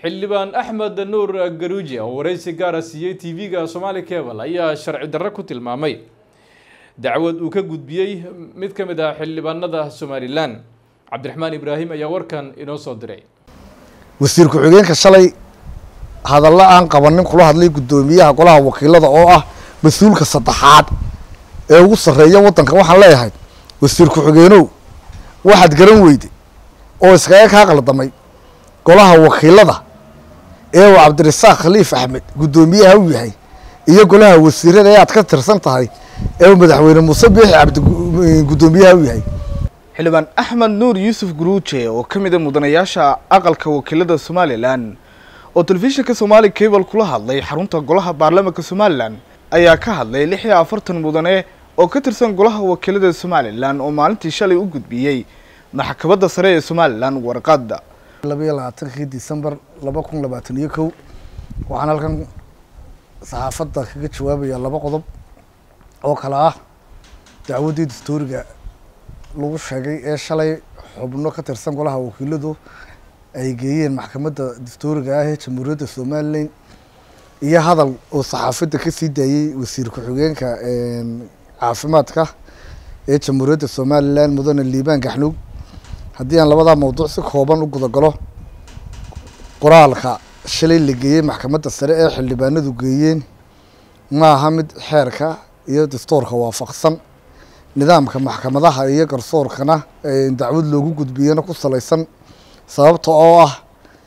xildhibaan axmed nuur garuuji oo wareysi gaara siiyey tv-ga somaali cable ayaa sharci darro ku tilmaamay dacwad uu ka gudbiyey mid ka mid ah xildhibaanada somalilan cabdiraxmaan ibraahim ayaa warkan inoo soo diray wasiir ku-xigeenka shalay hadallo aan qabanin kula hadlay guddoomiyaha golaha wakiilada oo ah mas-uulka saddexaad ee ugu sarreeya waddanka waxaan leeyahay wasiir ku-xigeenow waxaad garan weyday oo iskaga kaa qaldamay golaha wakiilada ee uu cabdirasaaq khaliif axmed guddoomiyaha u yahay iyo golaha wasiirada ee aad ka tirsan tahay ee uu madaxweyne muuse biixi cabdi guddoomiyaha u yahay xildhibaan axmed nuur yuusuf guruuje oo ka mid a mudanayaasha aqalka wakiilada somalilan oo telefishinka somaali cable kula hadlay xarunta golaha baarlamaanka somalilan ayaa ka hadlay lix iyo afartan mudane oo ka tirsan golaha wakiilada somalilan oo maalintii shalay u gudbiyey maxkamadda sare ee somalilan warqadda labayo labaatankii december laba kun labaatan iyo kow waxaan halkan saxaafadda kaga jawaabayaa laba qodob oo kale ah dacwaddii dastuuriga lagu sheegay ee shalay xubno ka tirsan golaha wakiiladu ay geeyeen maxkamadda dastuuriga ah ee jamhuuriyadda somalilan iyo hadal oo saxaafadda kasii daayey wasiir ku-xigeenka caafimaadka ee jamhuuriyadda somalilan mudane liibaan gaxnuug haddii aan labadaa mawduuc si kooban u gudagalo qoraalka shalay la geeyey maxkamadda sare ee xildhibaanadu geeyeen ma aha mid xeerka iyo dastuurka waafaqsan nidaamka maxkamadaha iyo garsoorkana dacwad loogu gudbiyana ku salaysan sababta oo ah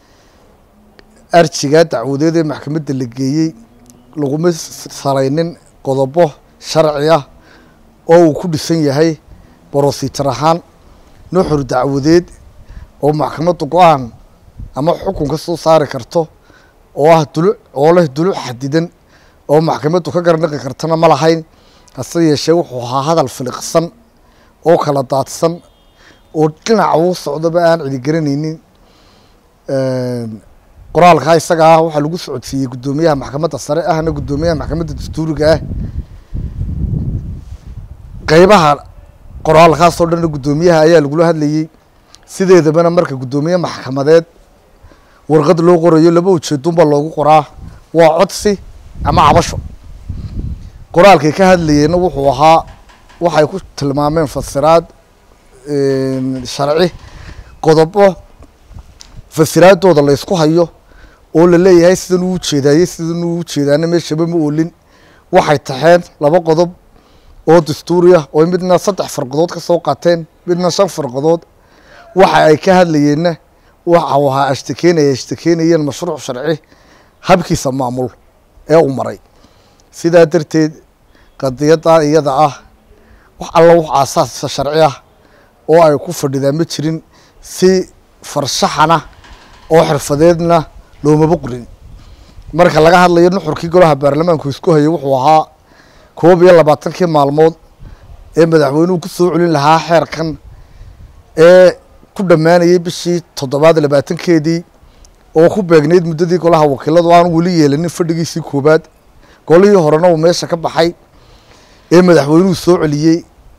arjiga dacwadeed ee maxkamadda la geeyey laguma salaynin qodobo sharci ah oo uu ku dhisan yahay brosijar ahaan nuxur dacwadeed oo maxkamaddu go-aan ama xukun ka soo saari karto oo ah duluc oo leh duluc xadidan oo maxkamaddu ka garnaqi kartana ma lahayn hase yeeshee wuxuu ahaa hadal filiqsan oo kala daadsan oo dhinaca uu socdoba aan ciligeranaynin qoraalkaa isaga ah waxaa lagu socodsiiyey guddoomiyaha maxkamadda sare ahna guddoomiyaha maxkamadda dastuuriga ah qeybaha qoraalkaasoo dhanna guddoomiyaha ayaa lagula hadlayey sideedabana marka guddoomiye maxkamadeed warqad loo qorayo laba ujeedunba loogu qoraa waa codsi ama cabasho qoraalkay ka hadlayeenna wuxuu ahaa waxay ku tilmaameen fasiraad sharci qodobo fasiraadooda la ysku hayo oo la leeyahay sidan uu ujeedaayey sidan uu ujeedaana meeshaba ma oolin waxay taxeen laba qodob oo dastuuri ah oo midna saddex farqadood ka soo qaateen midna shan farqadood waxa ay ka hadlayeenna waxa uu ahaa ashtakeenaya ashtakeenayeen mashruuc sharci habkiisa maamul ee uu maray sidaa darteed qadiyaddaa iyada ah wax alla wax aasaasa sharci ah oo ay ku fadhidaan ma jirin si farshaxana oo xirfadeedna loomaba qorin marka laga hadlayo nuxurkii golaha baarlamaanku isku hayay wuxuu ahaa koob iyo labaatankii maalmood ee madaxweynuhu ku soo celin lahaa xeerkan ee ku dhammaanayay bishii toddobaad labaatankeedii oo ku beegnayd muddadii golaha wakiiladu aanu weli yeelanin fadhigiisii koobaad golihii horena uu meesha ka baxay ee madaxweynuhu soo celiyey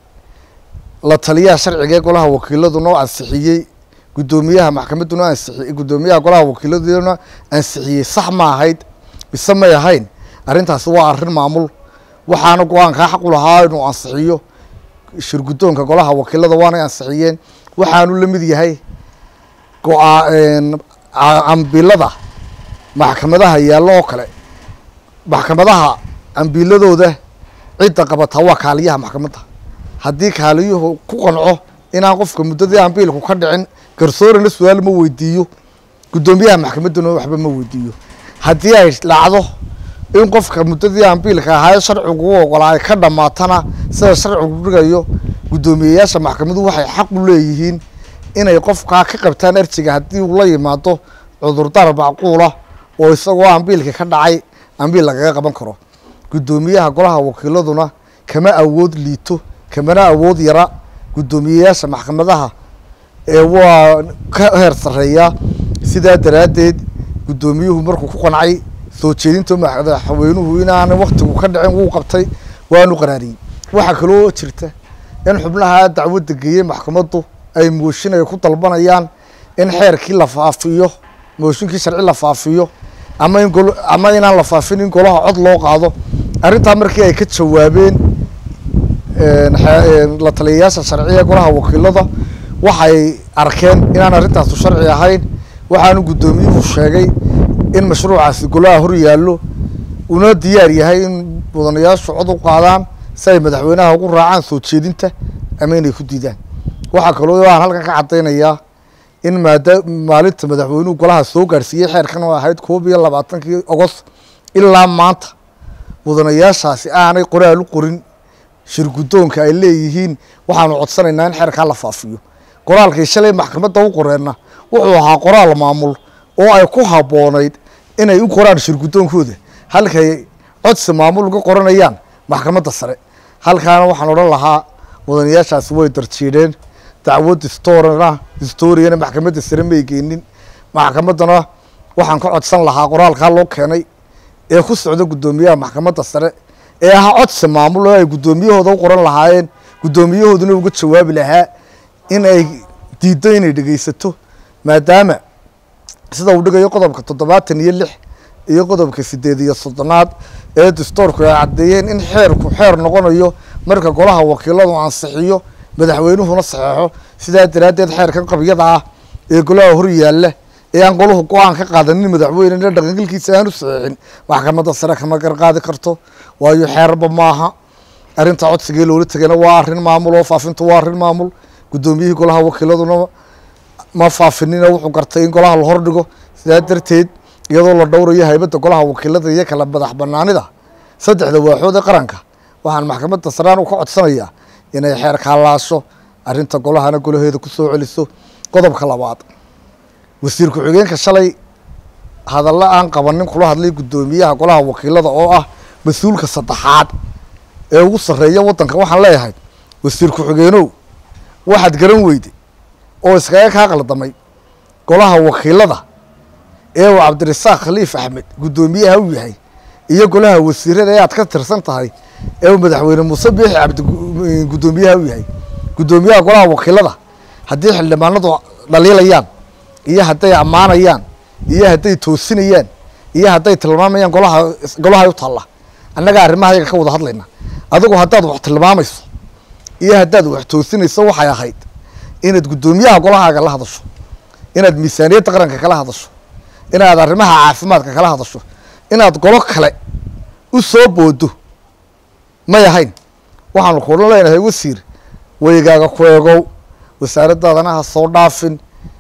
la taliyaha sharciga ee golaha wakiiladuna oo ansixiyey guddoomiyaha maxkamadduna ansixiyey guddoomiyaha golaha wakiiladuna ansixiyey sax ma ahayd mise may ahayn arrintaasi waa arrin maamul waxaana go-aankaa xaq u lahaa inuu ansixiyo shirguddoonka golaha wakiilada waanay ansixiyeen waxaanu la mid yahay go-aa ambilada maxkamadaha yaallo oo kale maxkamadaha ambiiladooda cidda qabataa waa kaaliyaha maxkamadda haddii kaaliyuhu ku qanco inaan qofka muddadii ambiilku ka dhicin garsoorana su-aal ma weydiiyo guddoomiyaha maxkamadduna waxba ma weydiiyo haddii ay dhacdo in qofka muddadii ambiilka ahaa ee sharcigu u ogolaa ay ka dhammaatana sida sharcigu dhigayo guddoomiyeyaasha maxkamaduhu waxay xaq u leeyihiin inay qofkaa ka qabtaan arjiga haddii uu la yimaado cudurdaar macquula oo isagoo ambiilka ka dhacay ambiil lagaga qaban karo guddoomiyaha golaha wakiiladuna kama awood liito kamana awood yara guddoomiyeyaasha maxkamadaha ee waa ka heer sarreeyaa sidaa daraaddeed guddoomiyuhu markuu ku qancay soo jeedinta madaxweynuhu inaana waktigu ka dhicin wuu qabtay waanu qaraariyey waxaa kaloo jirta in xubnaha dacwadda geeyey maxkamaddu ay mooshin ay ku dalbanayaan in xeerkii la faafiyo mooshinkii sharci la faafiyo ama in gol ama inaan la faafin in golaha cod loo qaado arrintaa markii ay ka jawaabeen la taliyayaasha sharciga golaha wakiilada waxay arkeen inaan arrintaasu sharci ahayn waxaanu guddoomiyuhu sheegay in mashruucaasi golaha hor yaallo una diyaar yahay in mudanayaashu cod u qaadaan si ay madaxweynaha ugu raacaan soo jeedinta ama inay ku diidaan waxaa kaloo aan halkan ka caddaynayaa in maada maalinta madaxweynuhu golaha soo gaadhsiiyey xeerkan oo ahayd koob iyo labaatankii ogost ilaa maanta mudanayaashaasi aanay qoraal u qorin shir guddoonka ay leeyihiin waxaanu codsanaynaa in xeerkaa la faafiyo qoraalkii shalay maxkamadda u qoreenna wuxuu ahaa qoraal maamul oo ay ku habboonayd inay u qoraan shir guddoonkooda halkay codsi maamul uga qoranayaan maxkamadda sare halkaana waxaan odhan lahaa mudanayaashaasi way darjiidheen dacwad storana historiana maxkamadda sare may geenin maxkamaddana waxaan ka codsan lahaa qoraalkaa loo keenay ee ku socda guddoomiyaha maxkamadda sare ee ahaa codsi maamul oo ay guddoomiyahooda u qoran lahaayeen guddoomiyahooduna uga jawaabi lahaa in ay diiddo inay dhegeysato maadaama sida uu dhigayo qodobka toddobaatan iyo lix iyo qodobka sideed iyo soddonaad ee dastoorku ay caddeeyeen in xeerku xeer noqonayo marka golaha wakiiladu ansixiyo madaxweynuhuna saxeexo sidaa daraaddeed xeerkan qabyada ah ee golaha hor yaalla ee aan golahu go-aan ka qaadanin madaxweynena dhaqangelkiisa aanu saxeexin maxkamadda sare kama garqaadi karto waayo xeerba maaha arrinta codsigii loola tegayna waa arrin maamul oo faafintu waa arrin maamul guddoomiyihii golaha wakiiladuna ma faafinina wuxuu gartay in golaha la hordhigo sidaa darteed iyadoo la dhowrayo haybadda golaha wakiilada iyo kala madax banaanida saddexda waaxood ee qaranka waxaan maxkamadda saraan u ka codsanayaa inay xeer kaalaasho arrinta golahana golaheeda ku soo celiso qodobka labaad wasiir ku-xigeenka shalay hadallo aan qabanin kula hadlay guddoomiyaha golaha wakiilada oo ah mas-uulka saddexaad ee ugu sarreeya waddanka waxaan leeyahay wasiir ku-xigeenow waxaad garan weyday oo iskaga kaa qaldamay golaha wakiilada ee uu cabdirasaaq khaliif axmed guddoomiyaha u yahay iyo golaha wasiirada ee aad ka tirsan tahay ee uu madaxweyne muuse biixi cabdi guddoomiyaha u yahay guddoomiyaha golaha wakiilada haddii xildhibaanadu dhaliilayaan iyo hadday ammaanayaan iyo hadday toosinayaan iyo hadday tilmaamayaan golaha golaha u taalla annaga arrimaha yaga ka wada hadlayna adigu haddaad wax tilmaamayso iyo haddaad wax toosinayso waxay ahayd inaad guddoomiyaha golahaaga la hadasho inaad miisaaniyadda qaranka kala hadasho inaad arrimaha caafimaadka kala hadasho inaad golo kale u soo boodo may ahayn waxaanu kuula leenahay wasiir weygaaga ku eegow wasaaradaadana ha soo dhaafin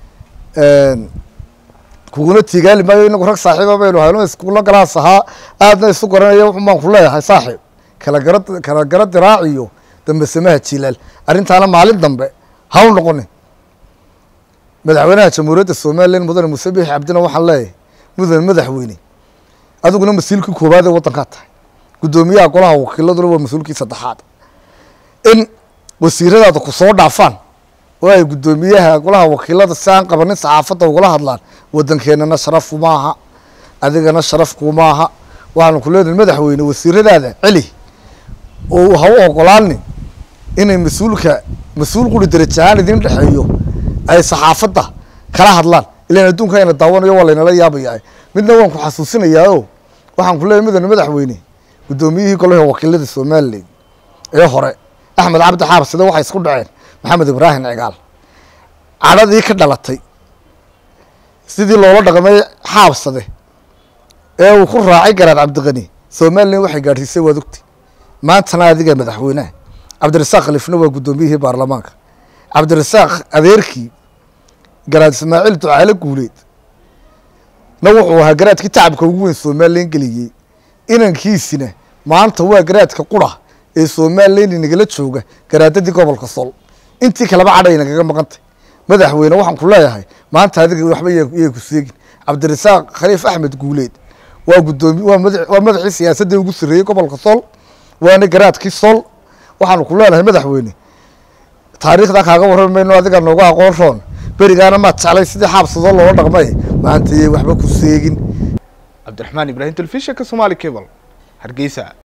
kuguna tiigaali maayo inagu rag saaxiiba baynu hayno iskuulla galaas ahaa aadna isu garanaya wuxun baan ku leeyahay saaxiib kala gara kala gara diraaciyo dambe samaha jilaal arrintaana maalin dambe ha u noqonin madaxweynaha jamhuuriyadda somalilan mudane muuse biixi cabdina waxaan leeyahay mudane madaxweyne adiguna mas-uulkii koowaad ee waddankaa tahay guddoomiyaha golaha wakiiladuna waa mas-uulkii saddexaad in wasiiradaada ku soo dhaafaan oo ay guddoomiyaha golaha wakiilada si aan qabanin saxaafadda ugala hadlaan waddankeenana sharaf maaha adigana sharaf kumaaha waxaanu ku leenahay madaxweyne wasiiradaada celi oo ha u ogolaanin inay mas-uulka mas-uul quri daraja ahaan idin dhexeeyo ay saxaafadda kala hadlaan ilan adduunka ayna daawanayo waa laynala yaabayaa midna waan ku xasuusinayaa o waxaan ku leeyahay mudane madaxweyne guddoomiyihii golaha wakiilada somalilan ee hore axmed cabdi xaabside waxay isku dhaceen maxamed ibraahim cigaal cadhadii ka dhalatay sidii loola dhaqmay xaabsade ee uu ku raacay garaad cabdiqani somalilan waxay gaadhsiisay waad ogtay maantana adiga madaxweyneha cabdirasaaq khaliifna waa guddoomiyihii baarlamaanka cabdirasaaq adeerkii garaad ismaaciil ducaale guuleed na wuxuu ahaa garaadkii tacabka ugu weyn somalilan geliyey inankiisina maanta waa garaadka qura ee somalilan inagala jooga garaadadii gobolka sol intii kaleba cadhay nagaga maqantay madaxweyne waxaan ku leeyahay maanta adiga waxba yay ku seegin cabdirasaaq khaliif axmed guuleed waa guddoomi waa mada waa madaxii siyaasadda ugu sarreeyey gobolka sol waana garaadkii sol waxaanu ku leenahay madaxweyne taariikhda kaaga warrami mayno adiga nooga aqoon roon berigaana maad jeclay sidii xaabsadoo loola dhaqmay maanta yay waxba ku seegin cabdiraxmaan ibraahim telefishinka somaali cable hargeysa